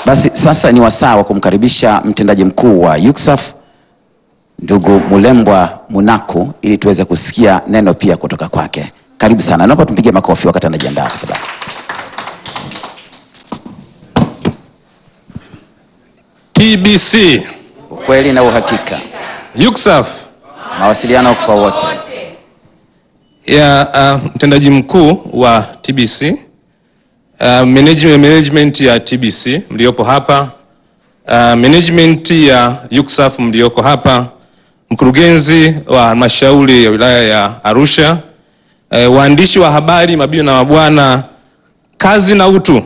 Basi sasa ni wasaa wa kumkaribisha mtendaji mkuu wa UCSAF ndugu Mulembwa Munaku ili tuweze kusikia neno pia kutoka kwake. Karibu sana, naomba tumpigie makofi wakati anajiandaa tafadhali. TBC, Ukweli na uhakika, UCSAF mawasiliano kwa wote. ya uh, mtendaji mkuu wa TBC uh, management, management ya TBC mliopo hapa uh, management ya UCSAF mlioko hapa, mkurugenzi wa halmashauri ya wilaya ya Arusha, uh, waandishi wa habari, mabibi na mabwana, kazi na utu,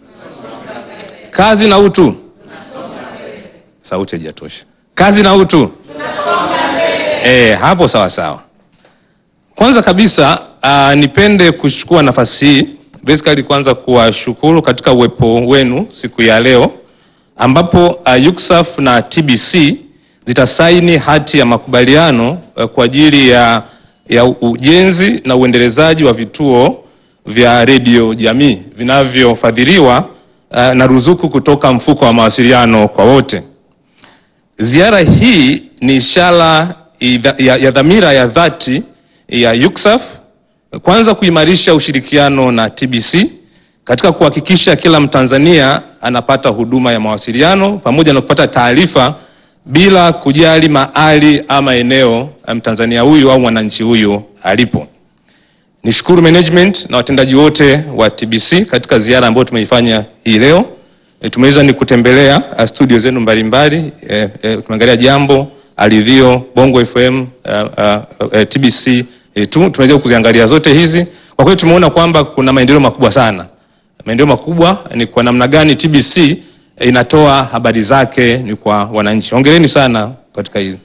kazi na utu. Sauti haijatosha. Kazi na utu. Eh, hapo sawa sawa. Kwanza kabisa uh, nipende kuchukua nafasi hii basically kwanza kuwashukuru katika uwepo wenu siku ya leo ambapo uh, UCSAF na TBC zitasaini hati ya makubaliano uh, kwa ajili ya, ya ujenzi na uendelezaji wa vituo vya redio jamii vinavyofadhiliwa uh, na ruzuku kutoka mfuko wa mawasiliano kwa wote. Ziara hii ni ishara idha- ya, ya dhamira ya dhati ya UCSAF kwanza kuimarisha ushirikiano na TBC katika kuhakikisha kila Mtanzania anapata huduma ya mawasiliano pamoja na kupata taarifa bila kujali mahali ama eneo eh, Mtanzania huyu au mwananchi huyu alipo. Nishukuru management na watendaji wote wa TBC katika ziara ambayo tumeifanya hii leo. E, tumeweza ni kutembelea uh, studio zenu mbalimbali e, e, tumeangalia Jambo, Alivio, Bongo FM, uh, uh, uh, TBC e, tu, tumeweza kuziangalia zote hizi. Kwa kweli tumeona kwamba kuna maendeleo makubwa sana. Maendeleo makubwa ni kwa namna gani TBC e, inatoa habari zake ni kwa wananchi. Hongereni sana katika hili.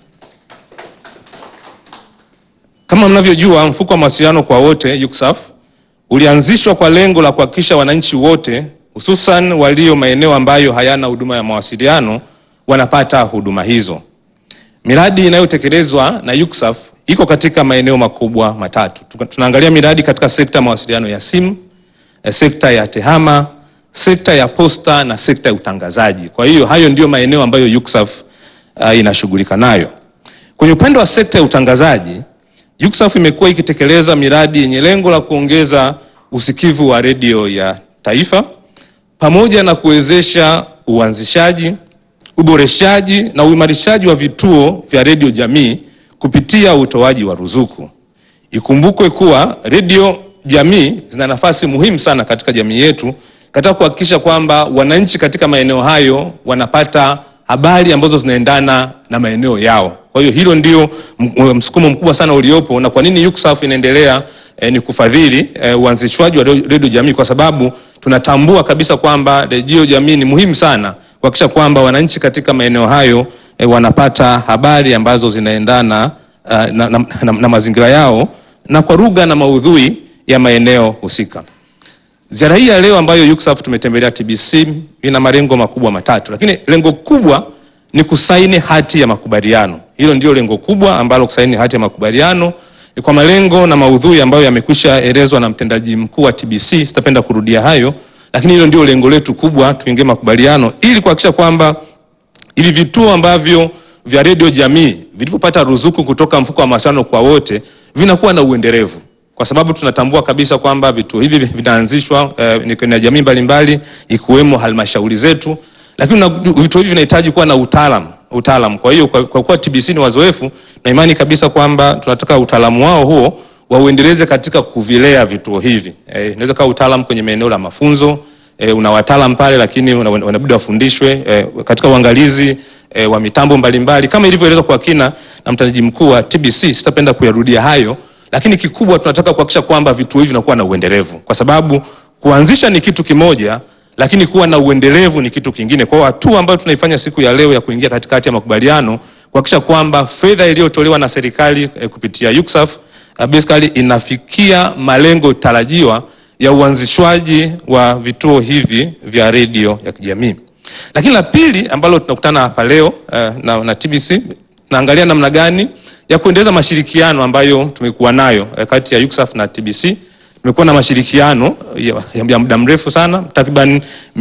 Kama mnavyojua mfuko wa mawasiliano kwa wote UCSAF ulianzishwa kwa lengo la kuhakikisha wananchi wote hususan walio maeneo ambayo hayana huduma ya mawasiliano wanapata huduma hizo. Miradi inayotekelezwa na UCSAF iko katika maeneo makubwa matatu. Tuka- Tunaangalia miradi katika sekta ya mawasiliano ya simu, eh, sekta ya tehama, sekta ya posta na sekta ya utangazaji. Kwa hiyo hayo ndiyo maeneo ambayo UCSAF uh, inashughulika nayo. Kwenye upande wa sekta ya utangazaji, UCSAF imekuwa ikitekeleza miradi yenye lengo la kuongeza usikivu wa redio ya taifa pamoja na kuwezesha uanzishaji, uboreshaji na uimarishaji wa vituo vya redio jamii kupitia utoaji wa ruzuku. Ikumbukwe kuwa redio jamii zina nafasi muhimu sana katika jamii yetu katika kuhakikisha kwamba wananchi katika maeneo hayo wanapata habari ambazo zinaendana na maeneo yao. Kwa hiyo hilo ndio m- msukumo mkubwa sana uliopo, na kwa nini UCSAF inaendelea eh, ni kufadhili eh, uanzishwaji wa redio jamii, kwa sababu tunatambua kabisa kwamba redio jamii ni muhimu sana kuhakikisha kwamba wananchi katika maeneo hayo eh, wanapata habari ambazo zinaendana uh, na, na, na, na mazingira yao na kwa lugha na maudhui ya maeneo husika. Ziara hii ya leo ambayo UCSAF tumetembelea TBC ina malengo makubwa matatu, lakini lengo kubwa ni kusaini hati ya makubaliano. Hilo ndio lengo kubwa ambalo kusaini hati ya makubaliano ni kwa malengo na maudhui ambayo yamekwisha elezwa na mtendaji mkuu wa TBC. Sitapenda kurudia hayo, lakini hilo ndio lengo letu kubwa, tuingie makubaliano ili kuhakikisha kwamba ili vituo ambavyo vya redio jamii vilivyopata ruzuku kutoka mfuko wa mawasiliano kwa wote vinakuwa na uendelevu, kwa sababu tunatambua kabisa kwamba vituo hivi vinaanzishwa eh, ni na jamii mbalimbali ikiwemo halmashauri zetu, lakini na vituo hivi vinahitaji kuwa na utaalamu utaalamu. Kwa hiyo kwa, kwa kuwa TBC ni wazoefu na imani kabisa kwamba tunataka utaalamu wao huo wauendeleze katika kuvilea vituo hivi. Eh, inaweza kuwa utaalamu kwenye maeneo la mafunzo e, una wataalam pale lakini una- wana- wanabidi wafundishwe e, katika uangalizi e, wa mitambo mbalimbali kama ilivyoelezwa kwa kina na mtendaji mkuu wa TBC. Sitapenda kuyarudia hayo, lakini kikubwa tunataka kuhakikisha kwamba vituo hivi vinakuwa na uendelevu, kwa sababu kuanzisha ni kitu kimoja, lakini kuwa na uendelevu ni kitu kingine. Kwa hiyo hatua ambayo tunaifanya siku ya leo ya kuingia katikati ya makubaliano kuhakikisha kwamba fedha iliyotolewa na serikali e, kupitia UCSAF uh, basically inafikia malengo tarajiwa ya uanzishwaji wa vituo hivi vya redio ya kijamii. Lakini la pili ambalo tunakutana hapa leo uh, na, na TBC tunaangalia namna gani ya kuendeleza mashirikiano ambayo tumekuwa nayo uh, kati ya UCSAF na TBC. Tumekuwa na mashirikiano ya, ya muda mrefu sana takriban